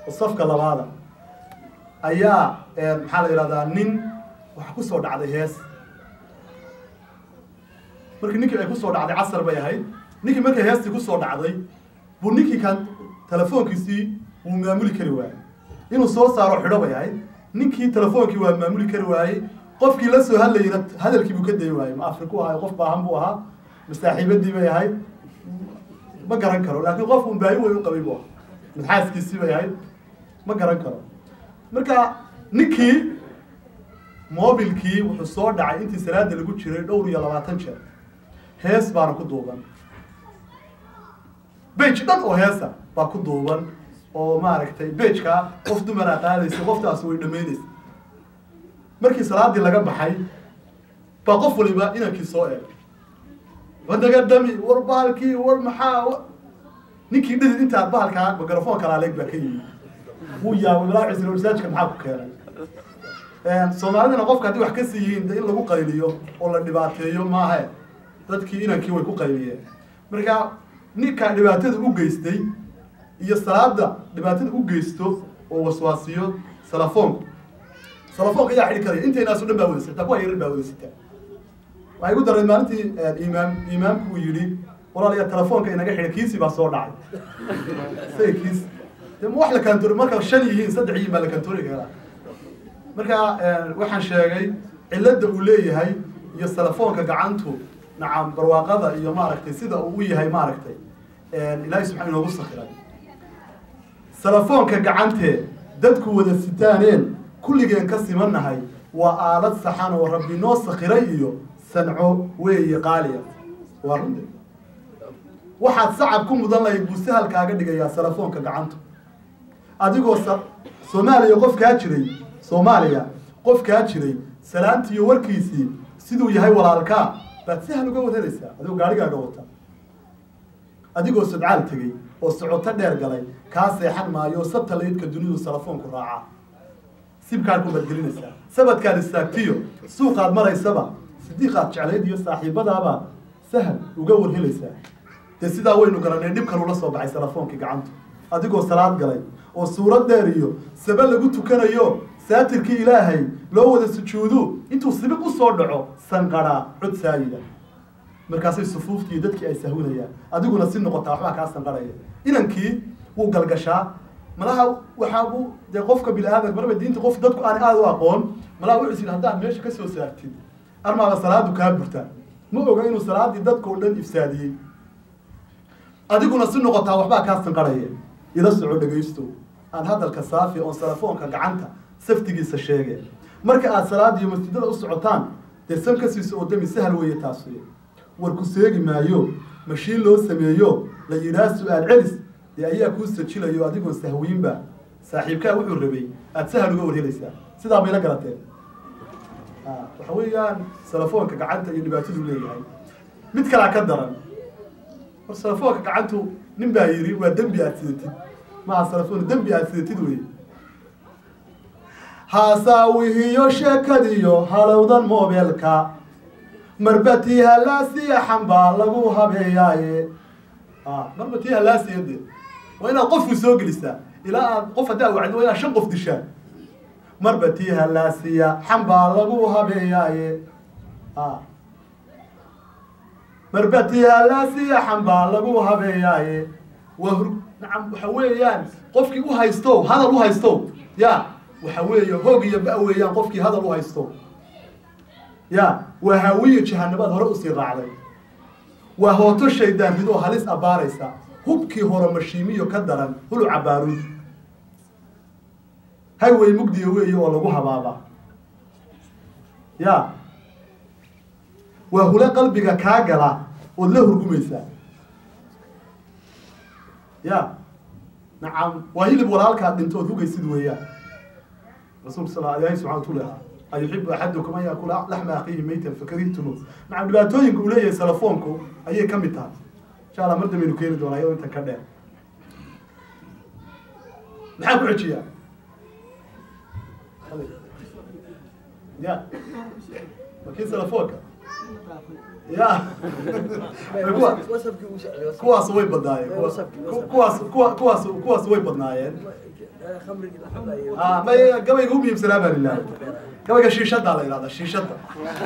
oo safka labaada ayaa maxaa la yidhahdaa nin waxa kusoo dhacday hees markii ninkii ay kusoo dhacday casar bay ahayd ninkii markay heestii kusoo dhacday buu ninkii kan telefoonkiisii wuu maamuli kari waayey inuu soo saaro xidho bay ahayd ninkii telefoonkii waa maamuli kari waayey qofkii la soo hadlayna hadalkii buu ka dayi waayey ma afriku ahay qof baahan buu ahaa masaaxiibadii bay ahayd ma garan karo laakiin qof un baahi weyn u qabay buu ahaa madxaaskiisii bay ahayd ma garan karo marka ninkii mobilkii wuxuu soo dhacay intii salaada lagu jiray dhowr iyo labaatan jeer hees baana ku duuban bage dhan oo heesa baa ku duuban oo maaragtay bejka qof dumaraa qaadaysa qoftaas way dhamaynaysa markii salaadii laga baxay baa qof waliba inankii soo eegay wadaga dami war bahalkii war maxaa ninkii dhidid intaa bahalkaa mikrofon kalaaleeg baa ka yimi wuu yaabay malaacisna masaajka maxaa ku keenay soomaalidana qofka haddii wax ka sii yihiin de in lagu qayliyo oo la dhibaateeyo maahe dadkii inankii way ku qayliyeen marka ninkaa dhibaatada u geystay iyo salaada dhibaatada u geysto oo waswaasiyo salafoonku salafoonka ayaa xidhi karaya intaynaaso dhan baa wada sirtaa kuwa yarar baa wada sitaa waxay igu dareen maalintii imaam imaamku uu yidhi walaalayaa telefoonka inaga xidha kiisii baa soo dhacay say kiis de ma wax la kantoori marka shan yihiin saddex yihiin baa la kantoori karaa marka waxaan sheegay cilada uu leeyahay iyo telefoonka gacantu nacam barwaaqada iyo maaragtay sida uu u yahay maaragtay ilaahay subxaa inoogu sakiray telefoonka gacantee dadku wada sitaaneen kulligeen ka simannahay waa aalad saxan oo rabbi noo sakiray iyo sanco weeye qaaliya waa runde waxaad sacab ku mudan lahayd buu sahal kaaga dhigayaa telefoonka gacantu adigoo sa soomaaliya qof kaa jiray soomaaliya qof kaa jiray salaantiiyo warkiisii siduu yahay walaalkaa baad sahal uga wadanaysaa adigoo gaarigaaga wata adigoo sodcaal tegey oo socoto dheer galay kaa seexan maayo satalaydka dunidu telefoonku raacaa sibkaad ku badgelinaysaa sabadkaad istaagtiyo suuqaad maraysaba sidiiqaad jeclayd iyo saaxiibadaaba sahal uga warhelaysaa dee sidaa waynu garanay dhibkan ula soo baxay telefoonkii gacantu adigoo salaad galay oo suurad dheer iyo sabe lagu tukanayo saatirkii ilaahay loo wada sujuudu intuu sibiq usoo dhaco sanqadhaa cod saayida markaasay sufuuftii dadkii ay sahwinayaan adiguna si noqotaa waxbaa kaa sanqarhaya inankii wuu galgashaa malaha waxaabu dee qofka bini aadam marba diinta qof dadku aan aada u aqoon malaha wuxuu is haddaad meesha ka soo saartid armaaba salaadu kaa burtaa ma oga inuu salaadii dadka o dhan ifsaadiyey adiguna si noqotaa waxbaa kaa sanqarhaya ila soco dhegaysto aan hadalka saafi oon telefoonka gacanta saftigiisa sheege marka aad salaadiiyo masjidada u socotaan dee san ka siiso oo dami sahal weeye taas war ku seegi maayo mashiin loo sameeyo la yidhaah su-aal celis dee ayaa kuu sajilayo adigoon sahwiinba saaxiibkaa wuxuu rabay aada sahal uga warhelaysaa sidaa bayla garateen waxa weeyaan telefoonka gacanta iyo dhibaataduu leeyahay mid kalaa ka daran hor telefoonka gacantu nin baa yidhi waa dembi aada sidatid maha telefoon dembi aada sidatid wey haasaawihiyo sheekadiyo halowdan mobeelka marba tii halaasiyaxan baa lagu habeeyaaye marba tii halaasiya de waa inaad qofku soo gelisaa ilaa aad qof haddaa wacdi waa inaad shan qof dishaan marba tii halaasiya xan baa lagu habeeyaaye marba tii halaasiya xan baa lagu habeeyaaye waa hur nacam waxa weeyaan qofkii u haysto hadal u haysto ya waxa weeye hoog iyo ba weeyaan qofkii hadal u haysto ya waa haawiyo jahanabaad hore usii raacday waa hooto shaydaan ridoo halis abbaaraysa hubkii hore mashiimiyo ka daran hulu cabaaruud hayway mugdiya weeye oo lagu habaaba ya waa hule qalbiga kaa gala ood la hurgumaysaa ya nacam waa hilib walaalkaad dhinto ood hugaysid weeyaan rasuulka sal ilahi subxana watu leha ayuxibu axadukum an yaakula laxma akiihi maytan fakarihtumu nacam dhibaatooyinka uu leeyahay telefoonku ayay ka mid tahay insha allah mar dambaynu keeni doonaa iyadoo intan ka dheer maxaa ku xejiyaa ya makii telefoonka ya kuwa- wasabkii uu socday wasabkii. kuwaas way badnaayeen kuwa- Wasabkii, wasabkii. kuwaas kuwa kuwaas kuwaas way badnaayeen Eh, khamrigii la hadlayo. ah may gabayga u muhiimsanaa baa lilah gabayga shiishaddaa la yidhahdaa shiishadda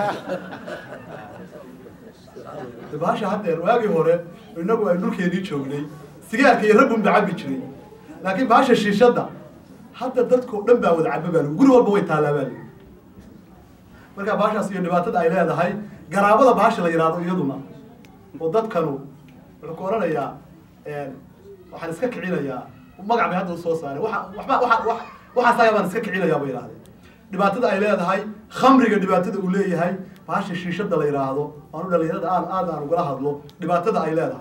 bahasha haddeer waagii hore inagu ay dhulkeedii joognay sigaarka iyo raggun ba cabi jiray laakiin bahasha shiishadda hadda dadkao dhan baa wada caba baa lagu guri walba way taallaa baa lagu marka bahashaas iyo dhibaatada ay leedahay garaabada bahasha la yidhahdo iyaduna oo dadkanu wuxuu ku oranayaa waxaan iska kicinayaa magac bay hadda usoo saareen waa waxba waa wa waxaas ayaa baan iska kicinayaa bay yidhahdeen dhibaatada ay leedahay khamriga dhibaatada uu leeyahay bahasha shiishada la yidhaahdo aanu dhalinyarada aan aad aan ugala hadlo dhibaatada ay leedahay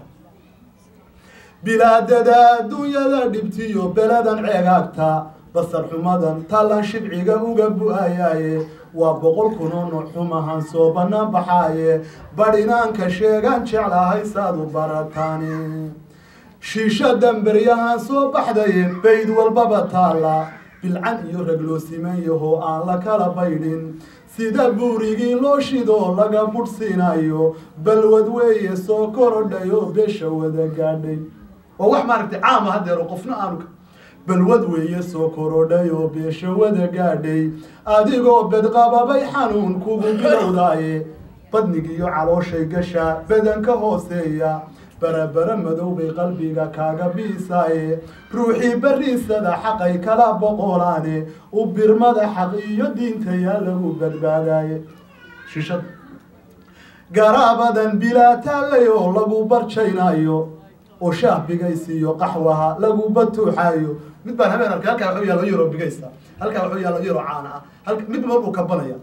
bilaadada adduunyada dhibtiyo beladan ceegaagta basar xumadan tallan shibciga uga bu-ayaaye waa boqol kunoo nooc xumahan soo bannaan baxaaye badhinaanka sheegaan jeclahay saad u barataani shiishadan beryahan soo baxdaye bayd walbaba taalla bilcan iyo rag loo siman yahoo aan la kala baydhin sida buurigii loo shidoo laga budhsiinayo balwad weeye soo korodhay oo beesha wada gaadhay waa wax maaragtay caama haddeer oo qofna aanu balwad weeye soo korodhay oo beesha wada gaadhay adigoo bedqababay xanuun kugu bilowdaaye badnigiiyo calooshay gasha badanka hooseeya barabara madow bay qalbiga kaaga biisaaye ruuxii bariisada xaqay kala boqolaane u birmada xaq iyo diintayaa lagu badbaadaaye shishada garaabadan bilaa taallay oo lagu barjaynayo oo shaah bigaysiiyo qaxwaha lagu batuuxaayo mid baan habeen arkay halkaa waxuu yaalo yaro bigaysa halkaa waxuu yaalo yaro caana ah halka mid markuu kabanaya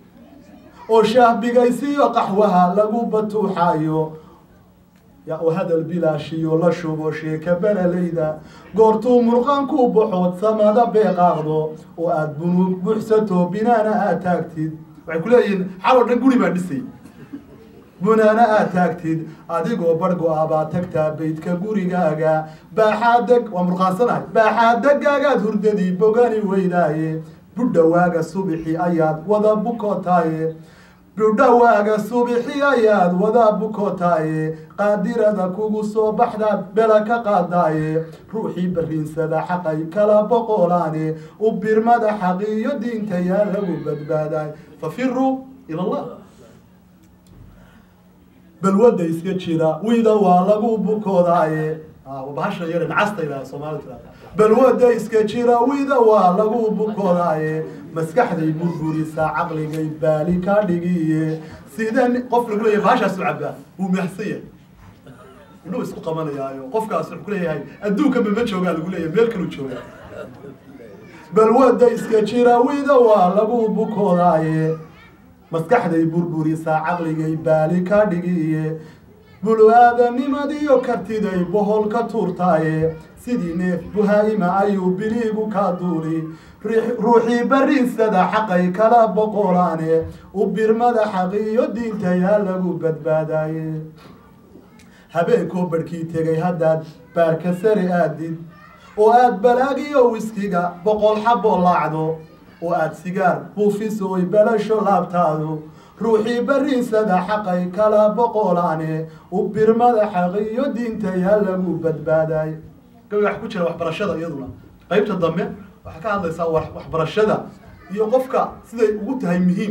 oo shaah bigaysiiyo qaxwaha lagu batuuxaayo ya oo hadal bilaashiyo la shubo sheeka beralayda goortuu murqaanku baxood samada beeqaaqdo oo aada bunuug buxsato binaana aad taagtid waxay ku leeyihiin xaloo dhan guri baa dhisay bunaana aad taagtid adigoo bargo-a baa tagtaa beydka gurigaaga baaxaadeg waa murqaansanahay baaxaadagaagaad hurdadii bogani weydaaye budhawaaga subixi ayaad wada bukotaaye budhawaaga subixi ayaad wada bukotaaye qaadirada kugu soo baxdaad bela ka qaadaaye ruuxii bariinsada xaqay kala boqolaane u birmada xaqiiyo diinta yaa lagu badbaadaay fafiruu ila allah balwada iska jira wida waa lagu bukoodaaye bahasha yare nacasta ilaa soomaalida tirahda balwada iska jira wida waa lagu bukoodaaye maskaxday burburisaa caqligay baali ka dhigiye sida qof lagu leeyahay bahashaasu cabaa wuu mahsan yahay inuu isku qabanayaayo qofkaas wuxuu ku leeyahay adduunka mama joogaa lagu leeyahay meel kaluu joogaa balwada iska jira wida waa lagu bukoodaaye maskaxday burburisaa caqligay baali ka dhigiye bulu-aadanimadiyo kartiday bohol ka tuurtaaye sidii neef buhaa'ima ayuu biliigu ka duuli ruuxii bariinsada xaqay kala boqolaane u birmada xaqiiyo diinta yaa lagu badbaadaye habeenkoo barhkii tegay haddaad baarka sare aadid oo aada balaagiyo wiskiga boqol xaboo laacdo oo aada sigaar buufiso oy belasho laabtaadu ruuxii bariinsada xaqay kala boqolaane u birmada xaqiiyo diinta yaa lagu badbaadaay gabiga wax ku jira waxbarashada iyaduna qaybta dambe waxaa ka hadlaysaa waxbarashada iyo qofka siday ugu tahay muhiim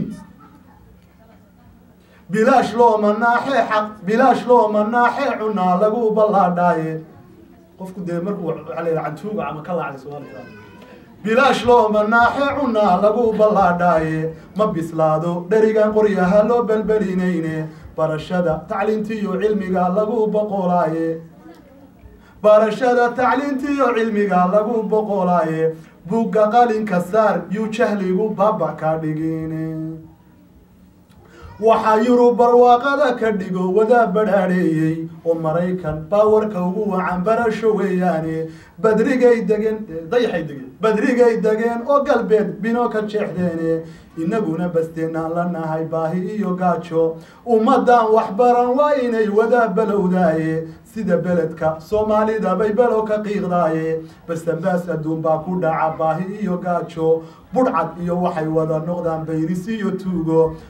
bilaash looma naaxee xaq bilaash looma naaxee cunaa lagu ballaadhaaye qofku dee markuu waxaa la yidhaha cantuuga ama ka laacday soomaalida bilaash looma naaxe cunaa lagu ballaadhaaye ma bislaado dherigan qoryaha loo belbelinayne barashada tacliintiyo cilmiga lagu boqolaaye barashada tacliintiyo cilmiga lagu boqolaaye bugga qalinka saar yuu jahligu baba ka dhigine waxaa yurub barwaaqada ka dhigo wadaa badhaadheeyey oo maraykan baawarka ugu wacan barasho weeyaane badrigay degeen dayaxay degeen badrigay degeen oo galbeed bino ka jeexdeene inaguna basteenaan la nahay baahi iyo gaajo ummadan waxbaran waa inay wadaa balowdaaye sida beledka soomaalida bay below ka qiiqdaaye basambaas adduun baa ku dhaca baahi iyo gaajo budhcad iyo waxay wada noqdaan bayris iyo tuugo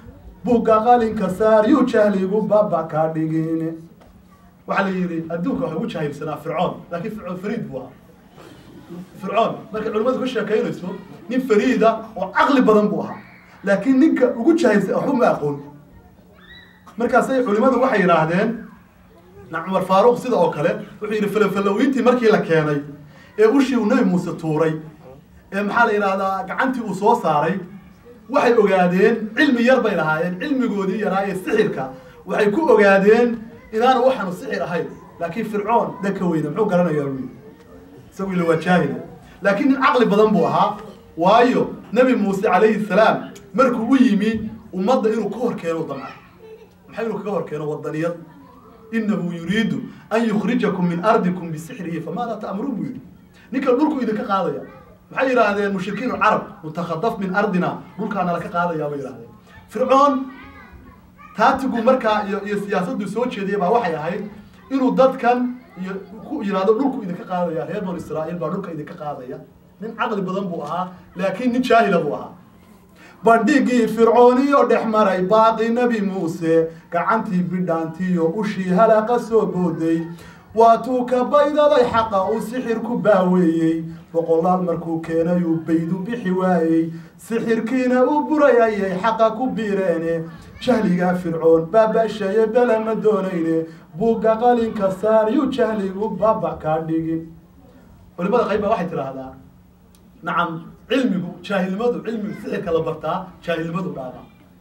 buugga qalinka saar yuu jahligu baba ka dhigin waxaa la yidhi adduunka waxa ugu jahilsanaa fircoon laakiin fircoon fariid buu ahaa fircoon markay culimmadu ka sheekaynayso nin fariida oo caqli badan buu ahaa laakiin ninka ugu jahilsan waxba ma aqoon markaasay culimmadu waxay yidhaahdeen na cumar faaruq sida oo kale wuxuu yidhi falafalawiintii markii la keenay ee ushii uu nebi muuse tuuray ee maxaa la yidhahdaa gacantii uu soo saaray waxay ogaadeen cilmi yar bay lahaayeen cilmigoodii yaraa ee sixirka waxay ku ogaadeen inaanu waxaanu sixir ahayn laakiin fircoon dhanka weyne muxuu garanayaa buu yidhi isagu ila waa jaahila laakiin nin caqli badan buu ahaa waayo nebi muuse calayhi salaam markuu u yimi ummadda inuu ka hor keeno damca maxay inuu kaga hor keeno wadaniyad inahu yuriidu an yukhrijakum min ardikum bisixrihi famaada ta'muruun buu yidhi ninkan dhulku idinka qaadaya maxay yidhaahdeen mushrikiin alcarab mutakhadaf min ardina dhulkaana laka qaadayaa bay yidhahdeen fircoon taatigu markaa iyo iyo siyaasaddu soo jeediyay baa waxay ahayd inuu dadkan iyo ku yidhahdo dhulku idinka qaadaya reer banu israa'iil baa dhulka idinka qaadaya nin caqli badan buu ahaa laakiin nin jaahila buu ahaa bandhigii fircooniyo dhex maray baaqi nebi muuse gacantii bidhaantiyo ushii halaqa soo booday waatuu ka baydaday xaqa uu sixir ku baaweeyey boqolaal markuu keenayuu baydu bixi waayey sixirkiina uu buray ayay xaqa ku biireene jahligaa fircoon baabashaye bele ma doonayne buugga qalinka saar yuu jahligu baaba kaa dhigin culimada qayb baa waxay tidhaahdaa nacam cilmigu jaahilnimadu cilmigu sixirka la bartaa jaahilnimadu dhaaba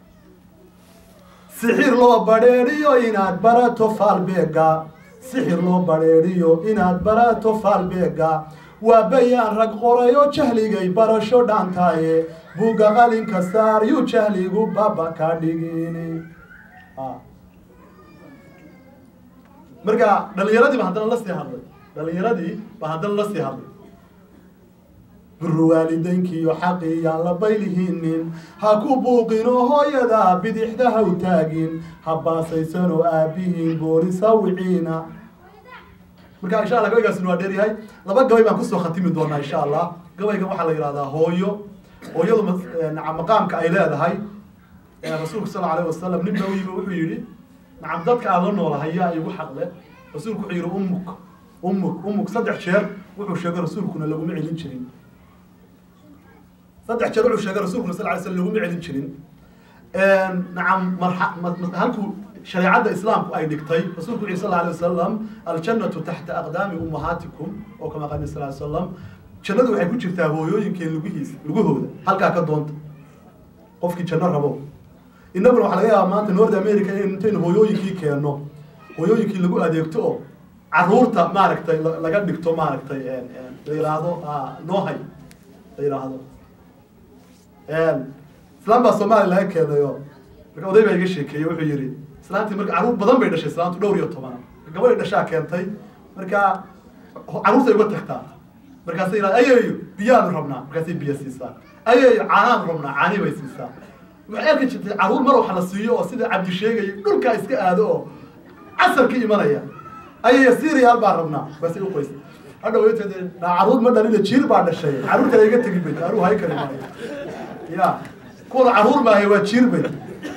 sixir loo badheedhiyo inaad barato faalbeega sixir loo badheedhiyo inaad barato faalbeega waa bayaan rag qorayo jahligay barasho dhaantaaye buugga qalinka saar yuu jahligu baba ka dhigin marka dhalinyaradii ba haddana la sii hadlay dhalinyaradii ba haddana la sii hadlay buru waalidaynkiiyo xaqii yaan la baylihinin ha ku buuqinoo hooyada bidixda ha u taagin ha baasaysanoo aabihiin boolis ha wiciina marka insha allah gabaygaasina waa dheeryahay laba gabay baan kusoo khatimi doonaa insha allah gabaygan waxaa la yidhahdaa hooyo hooyadu nacam maqaamka ay leedahay rasuulku sal alayh wasalam nin baa u yimi wuxuu yidhi nacam dadka aan la noolahay yaa igu xaqle rasuulku wuxuu yidhi ummuk ummuk ummuk saddex jeer wuxuu sheegay rasuulkuna laguma celin jirin saddex jeer wuxuu sheegay rasuulkuna sal lay slam laguma celin jirin nacam marxa halkuu shareecadda islaamku ay dhigtay rasuulku wuxu sal alay wasalam aljannatu taxta aqdaami ummahaatikum oo kama qani sal salam jannadu waxay ku jirtaa hooyooyinkeen lugihiisa lugahooda halkaa ka doonta qofkii janno rabo innaguna waxaa laga yaabaa maanta north america in intaynu hooyooyinkii keenno hooyooyinkii lagu adeegto oo caruurta maaragtay laga dhigto maaragtay la yidhaahdo noohay la yidhaahdo islaan baa soomaaliya laga keenayo marka oday baa iga sheekeeyey wuxuu yidhi islaantii marka carruur badan bay dhashay islaantu dhowr iyo toban gabadhay dhashaa keentay marka carruurtay uga tagtaa markaasay yidhahda ayeeyo biyaanu rabnaa markaasay biyo siisaa ayeeyo caanaanu rabnaa caani bay siisaa waxay arki jirtay carruur mar wax la siiyo oo sida cabdi sheegaya dhulkaa iska aado oo casar ka imanaya ayeeyo siriyaal baan rabnaa markaasay u qoysa hadha wayteed carruur ma dhalina jiir baa dhashay carruurta iga tegi bay carruur hay kari maayo ya kuwana carruur maahay waa jiir bay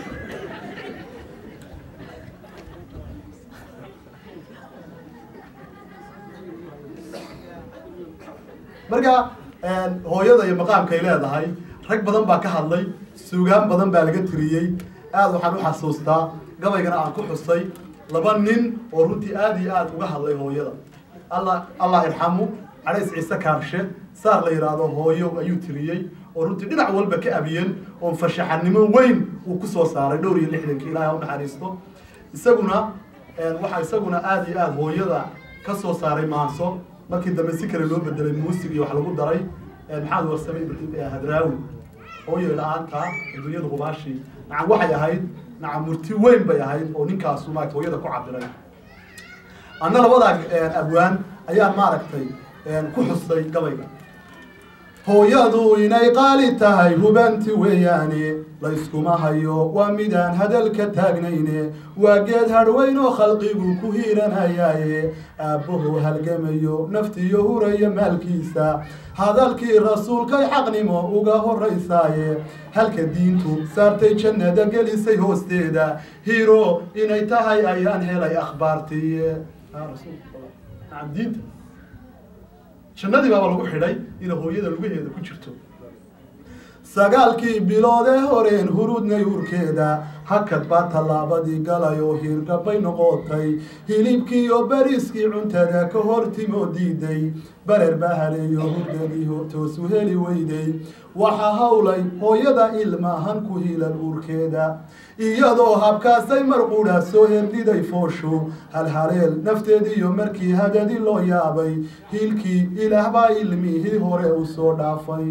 marka hooyada iyo maqaamkay leedahay rag badan baa ka hadlay suugaan badan baa laga tiriyey aada waxaan u xasuustaa gabaygana aan ku xusay laba nin oo runtii aada iyo aada uga hadlay hooyada alla allah irxamu cadays ciise kaarshe saar la yidhaahdo hooyo ayuu tiriyey oo runtii dhinac walba ka abiyen oo fashaxanimo weyn uu kusoo saaray dhowr iyo lixdankii ilahay ha u naxariisto isaguna waxaa isaguna aada iyo aada hooyada ka soo saaray maanso markii dambe si kale loo bedelay muusig iyo wax lagu daray maxamed warsame hadraawi hooyo la-aanta adduunyada hubaashi nacam waxay ahayd nacam murti weyn bay ahayd oo ninkaasu maarata hooyada ku cabiray anna labadaa abwaan ayaan maaragtay ku xusay gabayga hooyadu inay qaali tahay hubanti weeyaane layskuma hayo waa midaan hadalka taagnayne waa geed hadhweyn oo khalqigu ku hiiranayaaye aabbahu halgamayo naftiyo huraya maalkiisa hadalkii rasuulkay xaqnimo uga horaysaaye halka diintu saartay jannada gelisay hoosteeda hiro inay tahay ayaan helay akhbaartiiye diinta jannadii baaba lagu xidhay ina hooyada lugaheeda ku jirto sagaalkii biloodee horeen hurudnay urkeeda hakad baa tallaabadii galay oo hiirgabay noqotay hilibkii iyo beriskii cuntada ka hortimoo diiday barer baa haleeyo hurdadii toosu heli weyday waxaa hawlay hooyada ilmaahan ku hiilan uurkeeda iyadoo habkaasay marquudha soo herdiday fooshu halhaleel nafteediiyo markii hadadi loo yaabay hiilkii ilaah baa ilmihii hore u soo dhaafay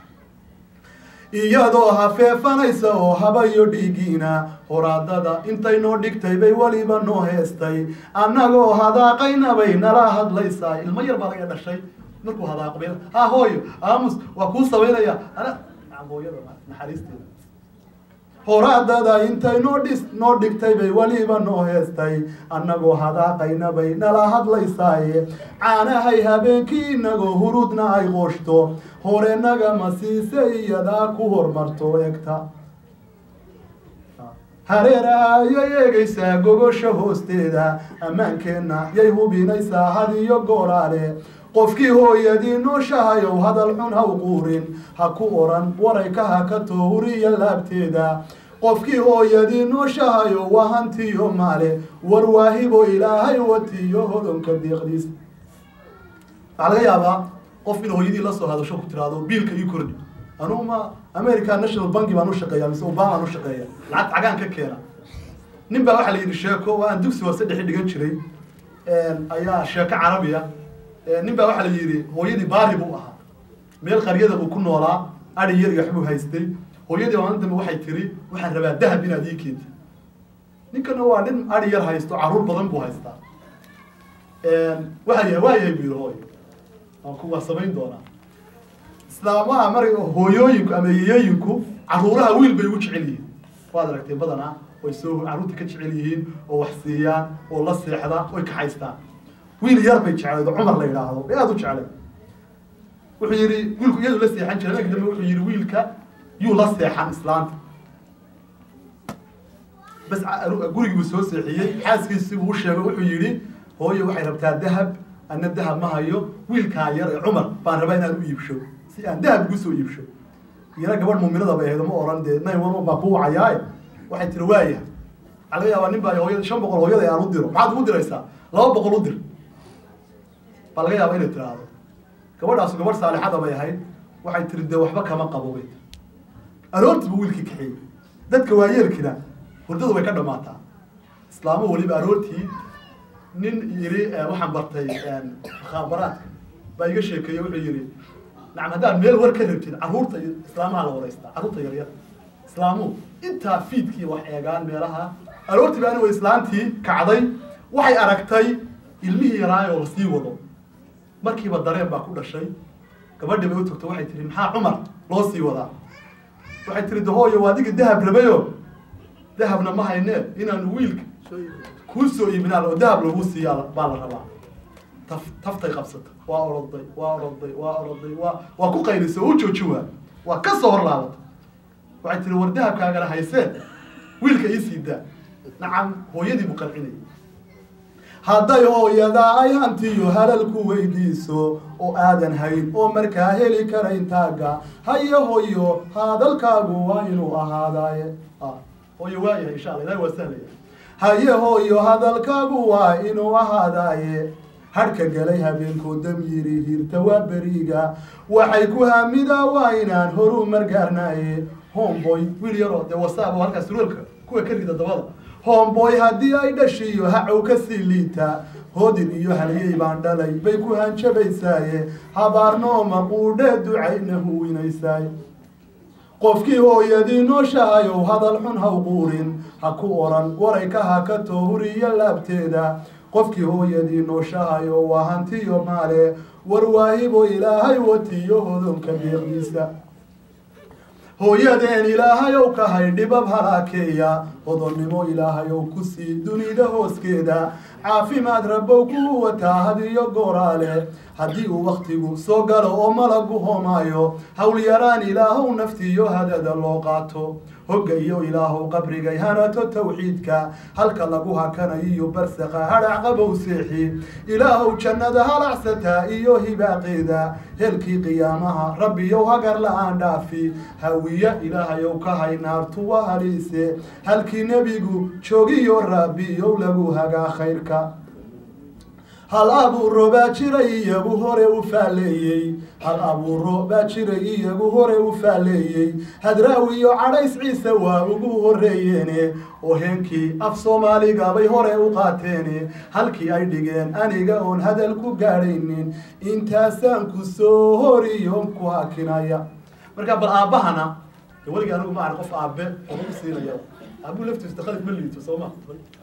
iyadoo hafeefanaysa oo habayo dhiigiina horaadada intay noo dhigtay bay weliba noo heestay annagoo hadaaqaynabay nala hadlaysaa ilmo yar baa laga dhashay markuu hadaaqo bay ha hooyo aamus waa kuu samaynaya ana hooyada naxariisteeda horaadada intay noo dhis noo dhigtay bay weliba noo heestay annagoo hadaaqaynabay nala hadlaysaaye caanahay habeenkii inagoo hurudna ay qooshto horenaga ma siise iyadaa ku hormarto egta hareeraha yay eegaysaa gogosha hoosteeda ammaankeenna yay hubinaysaa hadiyo gooraale qofkii hooyadii nooshahayow hadal xun ha u quurin ha ku oran waray ka hakato huriya laabteeda qofkii hooyadii nooshahayo waa hantiyo maale war waahibo ilaahay watiyo hodonka deeqdiis waxaa laga yaabaa qof in hooyadii lasoo hadasho ku tiraahdo biilka ii kordhi anuu ma america national banki baan ushaqeeya mise obamaan ushaqeeya lacag cagaan ka keena nin baa waxaa la yidhi sheeko waa aan dugsi hoose dhexi dhigan jiray ayaa sheeko carabiya nin baa waxaa la yidhi hooyadii baari buu ahaa meel qaryada uu ku noolaa adi yar iyo waxbuu haystay hooyadii maalin dambe waxay tiri waxaan rabaa dahab inaad ii keentid ninkana waa nin adi yar haysto caruur badan buu haystaa waxa waa yahay buu yidhi hooy waan ku waa samayn doonaa islaamaha mar hooyooyinku ama yeeyooyinku caruuraha wiil bay ugu jecel yihiin waad aragtay badanaa way soo carruurta ka jecel yihiin oo wax siiyaan oo la seexda oy kaxaystaan wiil yar bay jecleed oo cumar la yidhaahdo bay aada u jeclay wuxuu yidhi wiilku iyadu la seexan jiray markii dambe wuxuu yidhi wiilka yuu la seexan islaanta bas gurigii buu soo seexiyey xaaskiisii buu u sheegay wuxuu yidhi hooyo waxay rabtaa dahab ana dahab ma hayo wiilkaa yar ee cumar baan rabaa inaan u iibsho si aan dahab ugu soo iibsho iyana gabadh muuminada bay ahayd ma oran dee nine one one baa ku wacayaaye waxay tiri waaya waxaa laga yaabaa nin baa hooyada shan boqol hooyada aan u diro maxaad ugu diraysaa laba boqol u dir baa laga yaabaa inay tiraahdo gabadhaasu gabadh saalixada bay ahayd waxay tiri dee waxba kama qabo bay tiri aroortii buu wiilkii kaxeeyey dadka waayeelkina hurdadu way ka dhamaataa islaamo weliba aroortii nin yidhi waxaan bartay mukhaabaraadka baa iga sheekeeye wuxuu yidhi nacam haddaad meel war ka rabtid carruurta iyo islaamaha la waraystaa carruurta yaryar islaamuhu intaa fiidkii wax eegaan meelaha aroortii baa anigoo islaantii kacday waxay aragtay ilmihii yaraayoo lasii wado markiiba dareen baa ku dhashay gabadhii bay u tagto waxay tihi maxaa cumar loo sii wadaa waxay tihi dahooyo waa adiga dahab rabayo dahabna ma haynee inaanu wiilka kuu soo iibinaa oo dahab lagu siiyaa baa la rabaa taf taftay qabsata waa oroday waa oroday waa oroday waa waa ku qaylisa oo u jooji waa waa ka soo hor laabata waxay tihi war dahabkaagana haysee wiilka ii sii daa nacam hooyadii buu qalcinayay hadday hooyadaa ay hantiyo halalku weydiiso oo aadan hayn oo markaa heli karayn taagga hayo hoyo hadalkaagu waa inuu ahaadaaye hooyo waayahay insha alla ilahi waa sahlaya haye hooyo hadalkaagu waa inuu ahaadaaye hadhka galay habeenkoo dam yiri hirta waa beriga waxay ku hamidaa waa inaan horu margaarnaaye homeboy wiil yaroo dee wasaabo halkaas surwalka kuwa ka rida dabada homeboy haddii ay dhashiyo hacow ka sii liita hodin iyo halyey baan dhalay bay ku hanjabaysaaye habaarnooma quudhee ducayna huwinaysaay qofkii hooyadii nooshahayow hadal xun ha u quurin ha ku oran waray ka hakato huriyo laabteeda qofkii hooyadii nooshahayo waa hantiyo maale warwaahibo ilaahay watiyo hodonka deeqdiisa hooyadeen ilaahayow kahay dhibab halaakeeya hodonnimo ilaahayow ku sii dunida hooskeeda caafimaad rabbow ku wataa hadiyo gooraale haddii uu wakhtigu soo galo oo malagu homaayo howlyaraan ilaahow naftiyo hadada loo qaato hogga iyo ilaahow qabrigay hanato tawxiidka halka lagu hakanayo iyo barsaqa hadhac qabow seexi ilaahow jannada halacsataa iyo hibaaqeeda heelkii qiyaamaha rabbiyow hagar la-aan dhaafi hawiye ilaahayow ka hay naartuwa haliise halkii nebigu joogiyo rabbiyow lagu hagaa khayrka hal abuuro baa jiray iyagu hore u faaleeyey hal abuuro baa jiray iyagu hore u faaleeyey hadraawiyo cadhays ciise waa ugu horeeyeene oo heenkii af soomaaliga bay hore u qaateene halkii ay dhigeen aniga oon hadal ku gaadhaynin intaasaan ku soo horiyon ku hakinaya marka bal aabbahana weligii anigu ma arag qof aabe oo u siinaya aabuhu laftiisa khalif ma liito soo ma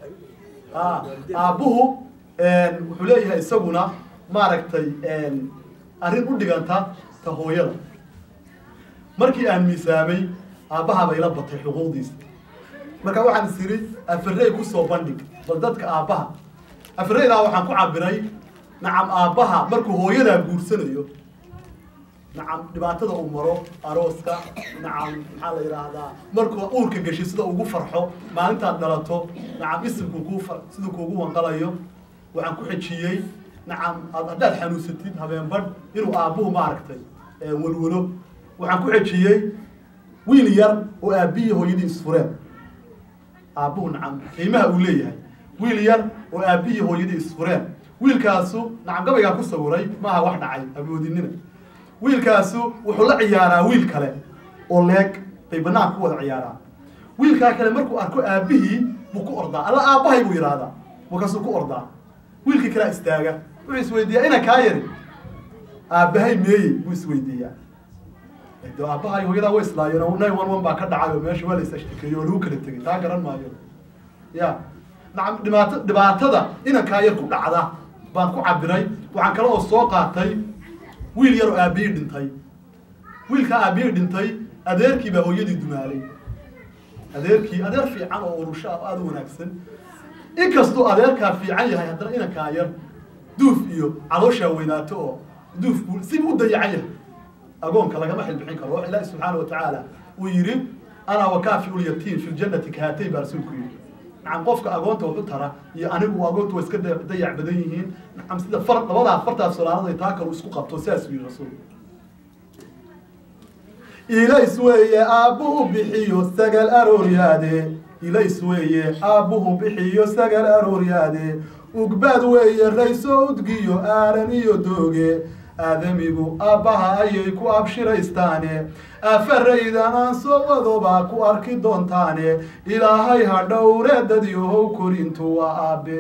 aabbuhu wuxuu leeyahay isaguna maaragtay arrin u dhiganta ta hooyada markii aan miisaamay aabbaha bay la batay xuquuqdiisa marka waxaan is iri afarey kusoo bandhig bal dadka aabbaha afareydaa waxaan ku cabiray nacam aabbaha markuu hooyadaa guursanayo nacam dhibaatada uu maro arooska nacam maxaa la yidhaahdaa markuu uurka gashay sida ugu farxo maalintaad dhalato nacam isimku kuu far siduu kuugu wanqalayo waxaan ku xejiyey nacam ad haddaad xanuunsatid habeenbadh inuu aabbuhu maaragtay walwalo waxaan ku xejiyey wiil yar oo aabbihi hooyadii isfureen aabbuhu nacam qiimaha uu leeyahay wiil yar oo aabbihi hooyadii isfureen wiilkaasu nacam gabaygaa ku sawiray maaha wax dhacay aboodinina wiilkaasu wuxuu la ciyaaraa wiil kale oo leeg bay banaanka ku wada ciyaaraan wiilkaa kale markuu arko aabbihii buu ku ordaa alla aabbahay buu yidhaahdaa markaasuu ku ordaa wiilkii kalaa istaaga wuxuu isweydiiyaa ina kaa yari aabbahay meeye buu isweydiiyaa de aabbahay hooyadaa way islaayeen nine one one baa ka dhacay oo meesha waa la is-ashtakeeyey oo lagu kala tegay taa garan maayo ya nacam dhibaato dhibaatada inankaa yar ku dhacda baan ku cabiray waxaan kale oo soo qaatay wiil yar oo aabihii dhintay wiilkaa aabihii dhintay adeerkii baa hooyadii dumaalay adeerkii adeer fiican oo urusho ah aada u wanaagsan inkastuu adeerkaa fiican yahay haddana inankaa yar duuf iyo calooshaa weynaato oo duuf buu sibu u dayacan yahay agoonka lagama xilbixin karo wax ilaahi subxaana wa tacaala uu yidhi anaa wakaafi ulyatiim fi ljannati kahatay baa rasuulku yidhi nacam qofka agoonta waxu tara iyo anigu agoonta way iska dayac badan yihiin nacam sida far labadaa fartaas solaanaday taa kalu isku qabto sidaasuu yidhi rasuulku ilays weeye aabbuhu bixiyo sagal arooryaade ilays weeye aabbuhu bixiyo sagal arooryaade ugbaad weeye raysoo udgiyo aaran iyo dooge aadamigu aabbaha ayay ku abshiraystaane afaraydan aan soo wadobaa ku arki doontaane ilaahay ha dhowreedadyohow korintu waa aabe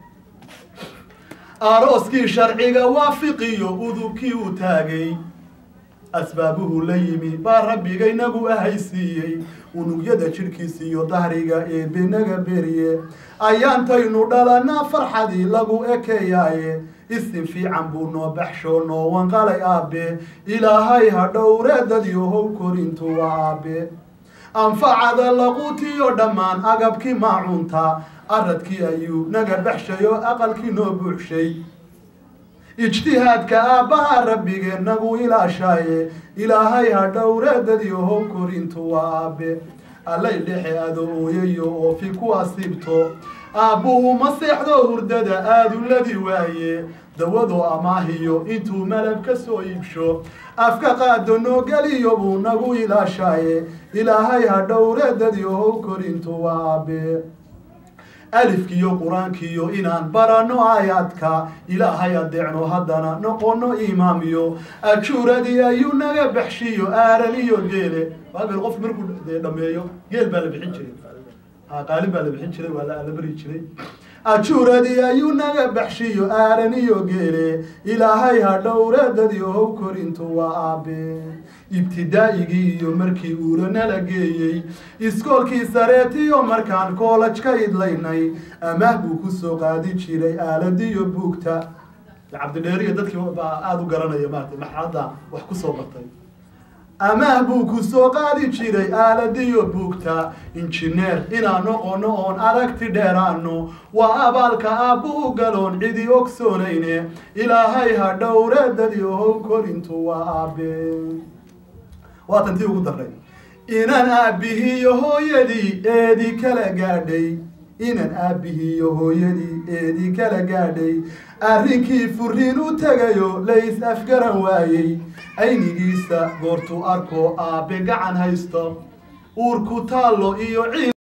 arooskii sharciga waafiqiyo udubkii u taagay asbaabuhu la yimi baa rabbigaynagu ahaysiiyey unugyada jidhkiisa iyo dahriga eebenaga beriye ayaantaynu dhalanaa farxadii lagu ekeeyaaye isin fiican buu noo baxsho noo wanqalay aabe ilaahay ha dhowreedadyohow korintu waa aabe anfacada laquutiyo dhammaan agabkii maacunta aradkii ayuu naga baxshayo aqalkii noo buuxshay ijtihaadka aabbaha rabbigeen nagu ilaashaaye ilaahay ha dhowreedadyohow korintu waa aabe allay dhexe ado ooyayo oo fi ku asiibto aabbuhu ma seexdo hurdada aaduladi waaye dawadoo amaahiyo intuu malab ka soo iibsho afka qaado noo geliyo buu nagu ilaashaaye ilaahay ha dhowreedadyohow korintu waa aabe alifkiyo qur-aankiyo inaan baranno aayaadka ilaahay adeecno haddana noqono imaamiyo ajuuradii ayuu naga baxshiyo aaran iyo geele waabel qof markuu dhameeyo geel baa la bixin jiray qaalin baa la bixin jiray waa la bari jiray ajuuradii ayuu naga baxshiyo aaran iyo geele ilaahay ha dhowreedadyohow korintu waa aabe ibtidaa'igii iyo markii uula nala geeyey iskoolkii sareetiyo markaan koolaj ka idlaynay amaah buu ku soo qaadi jiray aaladiyo buugta cabdidheeriyo dadkii baa aada u garanaya maarata marxaladda wax kusoo bartay amaah buu ku soo qaadi jiray aaladiyo buugta injineer inaan noqono oon aragti dheeraano waa abaalka aabbuu galoon cidi ogsoonayne ilaahay ha dhowreedadii how korintu waa aabe waa tantii ugu daray inaan aabbihiiyo hooyadii eedii kala gaadhay inaan aabbihiiyo hooyadii eedii kala gaadhay arrinkii furiin u tegayo lays afgaran waayey aynigiisa goortuu arko aabe gacan haysto uurku taallo iyo ciid